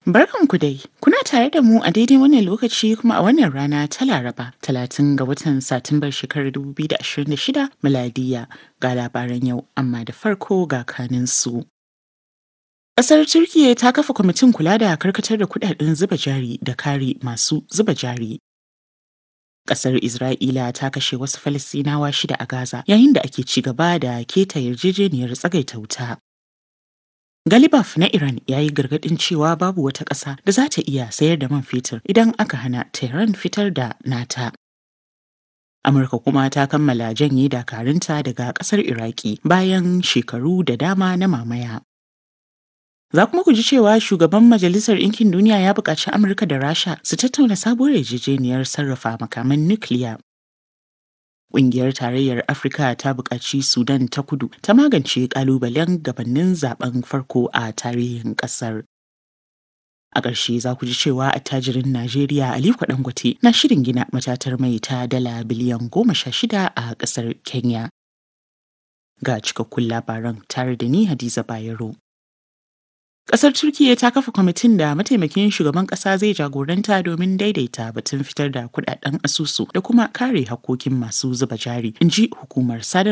Barkanku dai, kuna tare da mu a daidai wannan lokaci kuma a wannan rana ta Laraba, talatin ga watan Satumbar shekarar 2026 miladiya ga labaran yau, amma da farko ga kaninsu. Ƙasar Turkiyya ta kafa kwamitin kula da karkatar da kudaden zuba jari da kare masu zuba jari. Ƙasar Isra'ila ta kashe wasu Falasɗinawa shida a Gaza yayin da ake ci gaba da keta yarjejeniyar tsagaita wuta. Galibaf na Iran ya yi gargaɗin cewa babu wata ƙasa da za ta iya sayar da man fetur idan aka hana Tehran fitar da nata. Amurka kuma ta kammala janye dakarunta daga ƙasar Iraki bayan shekaru da dama na mamaya. Za kuma ku ji cewa shugaban Majalisar Ɗinkin Duniya ya buƙaci Amurka da Rasha su tattauna sabuwar yarjejeniyar sarrafa makaman nukiliya. Ƙungiyar Tarayyar Afirka ta buƙaci Sudan ta kudu ta magance ƙalubalen gabanin zaben farko a tarihin ƙasar. A ƙarshe za ku ji cewa attajirin Najeriya Aliko Dangote na shirin gina matatar mai ta dala biliyan goma sha shida a ƙasar Kenya. Ga cikakkun labaran tare da ni Hadiza Bayero. Ƙasar Turkiyya ta kafa kwamitin da mataimakin shugaban ƙasa zai jagoranta domin daidaita batun fitar da kudaden asusu da kuma kare hakkokin masu zuba jari, in ji hukumar sadarwa